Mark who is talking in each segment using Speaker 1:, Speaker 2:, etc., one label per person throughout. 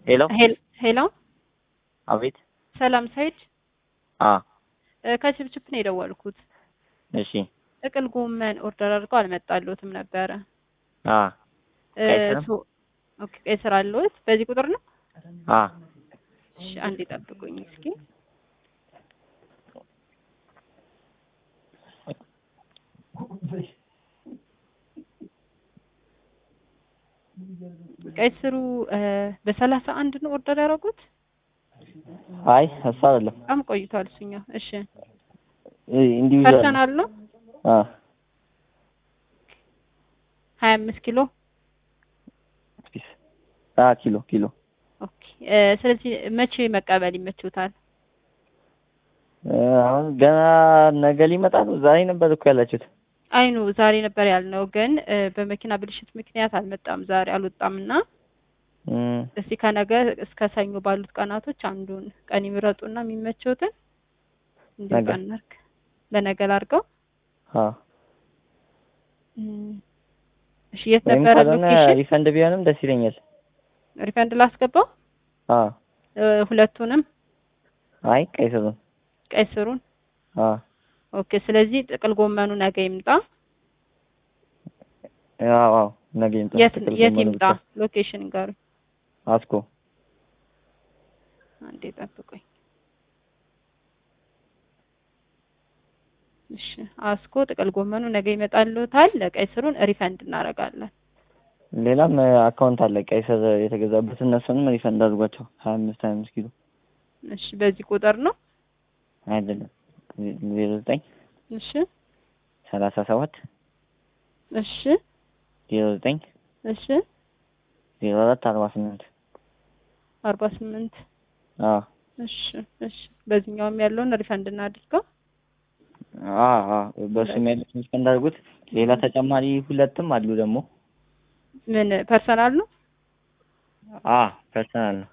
Speaker 1: ሄሎ
Speaker 2: ሄሎ
Speaker 1: አቤት።
Speaker 2: ሰላም ሰይድ
Speaker 1: አ
Speaker 2: እ ከችፕችፕ ነው የደወልኩት።
Speaker 1: እሺ
Speaker 2: ጥቅል ጎመን ኦርደር አድርገው አልመጣልዎትም ነበረ።
Speaker 1: አ
Speaker 2: እ
Speaker 1: ቀይ ስር?
Speaker 2: ሶ- ኦኬ ቀይ ስር አለዎት? በዚህ ቁጥር ነው?
Speaker 1: አ
Speaker 2: እሺ አንዴ ጠብቁኝ እስኪ። ቀይ ስሩ እ በሰላሳ አንድ ነው ኦርደር ያደረጉት?
Speaker 1: አይ እሱ አይደለም
Speaker 2: በጣም ቆይቷል እሱኛው። እሺ
Speaker 1: ኢንዲቪዥዋል
Speaker 2: ፐርሰናል ነው?
Speaker 1: አ
Speaker 2: ሀያ አምስት ኪሎ
Speaker 1: ፒስ አ ኪሎ ኪሎ
Speaker 2: ኦኬ እ ስለዚህ መቼ መቀበል ይመችዎታል?
Speaker 1: እ አሁን ገና ነገ ሊመጣ ነው። ዛሬ ነበር እኮ ያላችሁት።
Speaker 2: አይኑ ዛሬ ነበር ያልነው፣ ግን እ በመኪና ብልሽት ምክንያት አልመጣም። ዛሬ አልወጣም እና
Speaker 1: እም
Speaker 2: እስቲ ከነገ እስከ ሰኞ ባሉት ቀናቶች አንዱን ቀን ይምረጡና የሚመቸውትን እንዲሁ
Speaker 1: ነገ።
Speaker 2: ቀን እናድርግ። ለነገ ላድርገው።
Speaker 1: አ
Speaker 2: እም፣ እሺ የት
Speaker 1: ወይም
Speaker 2: ነበረ
Speaker 1: ካልሆነ
Speaker 2: ሎኬሽን?
Speaker 1: ሪፈንድ ቢሆንም ደስ ይለኛል።
Speaker 2: ሪፈንድ ላስገባው
Speaker 1: አ
Speaker 2: እ ሁለቱንም
Speaker 1: አይ ቀይ ስሩን
Speaker 2: ቀይ ስሩን።
Speaker 1: አ
Speaker 2: ኦኬ ስለዚህ ጥቅል ጎመኑ ነገ ይምጣ።
Speaker 1: አዎ አዎ ነገ ይምጣ።
Speaker 2: የት
Speaker 1: ጥቅል
Speaker 2: የት
Speaker 1: ጎመኑ
Speaker 2: ይምጣ?
Speaker 1: ብቻ።
Speaker 2: ሎኬሽን ጋር
Speaker 1: አስኮ
Speaker 2: አንዴ ጠብቁኝ። እሺ አስኮ ጥቅል ጎመኑ ነገ ይመጣልዎታል። ለቀይ ስሩን ሪፈንድ እናደርጋለን።
Speaker 1: ሌላም እ አካውንት አለ ቀይ ስር የተገዛበት እነሱንም ሪፈንድ አድርጓቸው ሀያ አምስት ሀያ አምስት ኪሎ
Speaker 2: እሺ በዚህ ቁጥር ነው።
Speaker 1: አይደለም ዜሮ ዘጠኝ
Speaker 2: እሺ
Speaker 1: ሰላሳ ሰባት
Speaker 2: እሺ
Speaker 1: ዜሮ ዘጠኝ
Speaker 2: እሺ
Speaker 1: ዜሮ አራት አርባ ስምንት
Speaker 2: አርባ ስምንት
Speaker 1: አ
Speaker 2: እሺ እሺ በዚህኛውም ያለውን ሪፈንድ እናድርገው።
Speaker 1: አ አ በሱም ያሉት ሪፈንድ አድርጉት። ሌላ ተጨማሪ ሁለትም አሉ ደግሞ
Speaker 2: ምን ፐርሰናል ነው?
Speaker 1: አ ፐርሰናል ነው።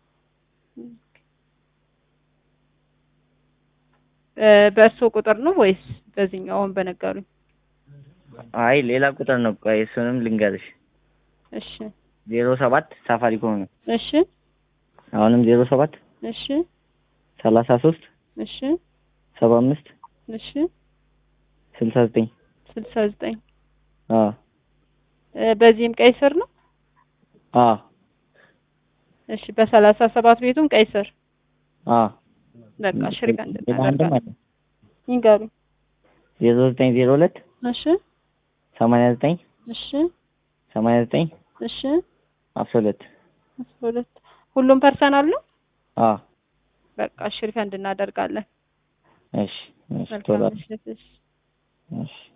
Speaker 2: እ በእርስዎ ቁጥር ነው ወይስ በዚህኛውን በነገሩኝ?
Speaker 1: አይ ሌላ ቁጥር ነው። ቆይ እሱንም ልንገርሽ
Speaker 2: እሺ
Speaker 1: ዜሮ ሰባት ሳፋሪኮም ነው።
Speaker 2: እሺ
Speaker 1: አሁንም ዜሮ ሰባት
Speaker 2: እሺ
Speaker 1: ሰላሳ ሶስት
Speaker 2: እሺ
Speaker 1: ሰባ አምስት
Speaker 2: እሺ
Speaker 1: ስልሳ ዘጠኝ
Speaker 2: ስልሳ ዘጠኝ
Speaker 1: አ
Speaker 2: እ በዚህም ቀይ ስር ነው።
Speaker 1: አ
Speaker 2: እሺ በሰላሳ ሰባት ቤቱም ቀይ ስር
Speaker 1: አ
Speaker 2: በቃ እሺ ሪፈንድ
Speaker 1: ሌላ አንድም
Speaker 2: እናደርጋለን።
Speaker 1: አለ
Speaker 2: ይንገሩኝ።
Speaker 1: ዜሮ ዘጠኝ ዜሮ ሁለት
Speaker 2: እሺ
Speaker 1: ሰማንያ ዘጠኝ
Speaker 2: እሺ
Speaker 1: ሰማንያ ዘጠኝ
Speaker 2: እሺ
Speaker 1: አስራ ሁለት
Speaker 2: አስራ ሁለት ሁሉም ፐርሰናል ነው።
Speaker 1: አ
Speaker 2: በቃ እሺ ሪፈንድ እናደርጋለን።
Speaker 1: እሺ እሺ ቶሎ
Speaker 2: መልካም ምሽት። እሺ
Speaker 1: እሺ